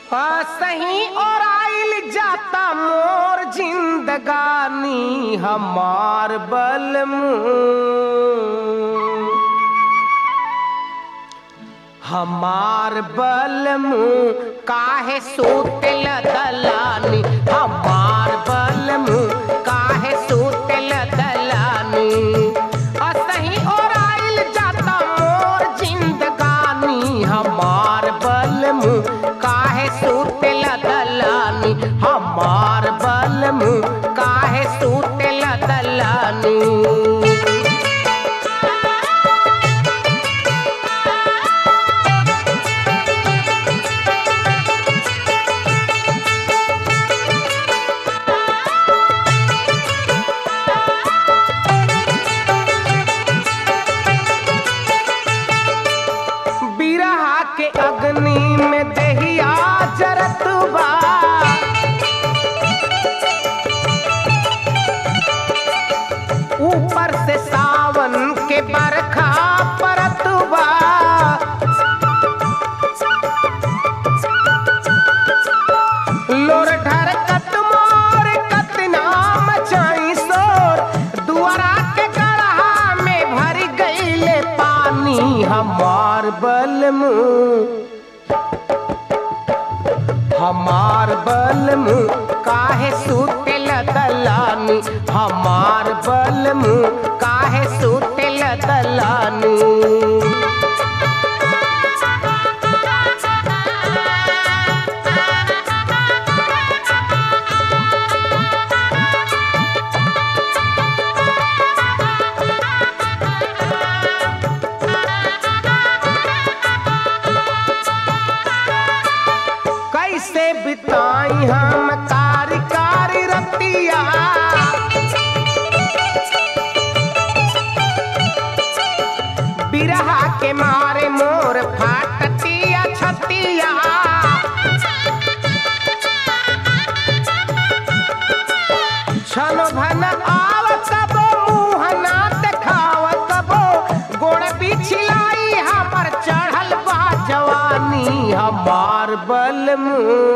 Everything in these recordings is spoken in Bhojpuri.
सही और आइल जाता मोर जिंदगानी हमार बलमू हमार बलमू काहे सूतल दलानी हमार बलमू काहे सूतल दलानी असही और आइल जाता मोर जिंदगानी हमार बलमू काहे सूतल दलानी हमार बलमू काहे सूतल दलानी बिरहा के अग्नि में दहिया जरत बा ऊपर से सावन के बरखा परत बा लोर ढरकत मोर कतना मचाई शोर दुआरा के गढ़ा में भर गईले पानी हमार बलमू हमार बलमू काहे सूतेल दलानी हमार बलमू काहे सूतेल दलानी कैसे बिताई हम कारी कारी रतिया बिरहा के मारे मोर फाटतिया छतिया छन भन आव कबो मुँह ना देखाव कबो गोड़ पिछलाई हमर चढ़ल बा जवानी हमार बलमू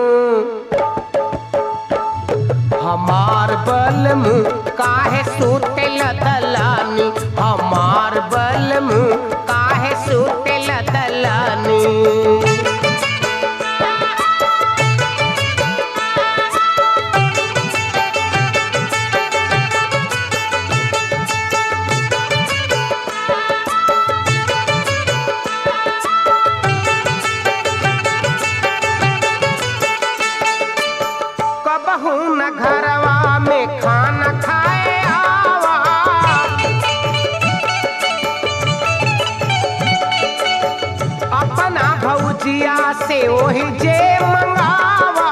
हमार बलमू काहे सूतेल दलानी हमार बलमू काहे सूतेल दलानी कबहू न घरवा में खाना खाए आवा अपना भौजिया से वही जे मंगावा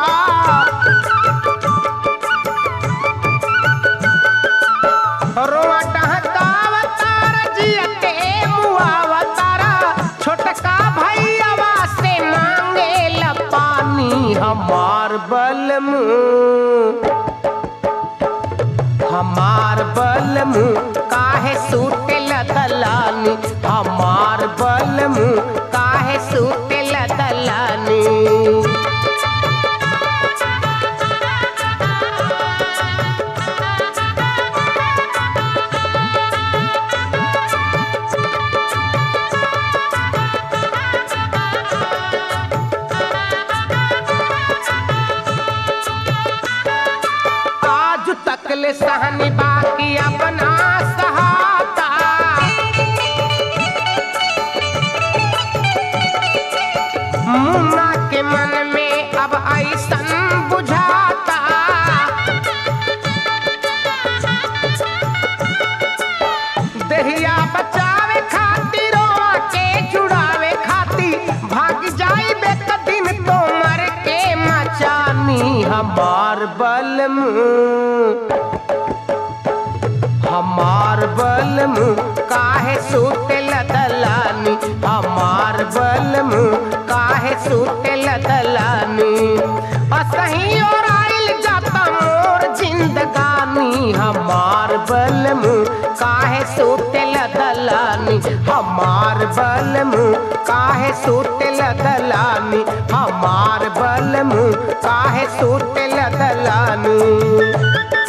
रोआ टहकाव तारा जियते मुआवा तारा छोटका भैयावा से मांगे ला पानी हमार बलमू हमार बलमू काहे सूतेल दलानी हमार बलमू काहे सूतेल दलानी आज तक ले सहनी बाकी अपना सहाता मुन्ना के मन में अब ऐसन बुझाता दहिया बचावे खातिर रोआ के जुड़ावे खातिर भाग जाई बेक दिन तो मर के मचानी हमार बलमू हमार बलमू काहे सूतेल दलानी हमार बलमू काहे सूतेल दलानी असही और आइल जाता मोर जिंदगानी हमार बलमु काहे सुतेल दलानी हमार बलमु काहे सुतेल दलानी हमार बलमु काहे सुतेल दलानी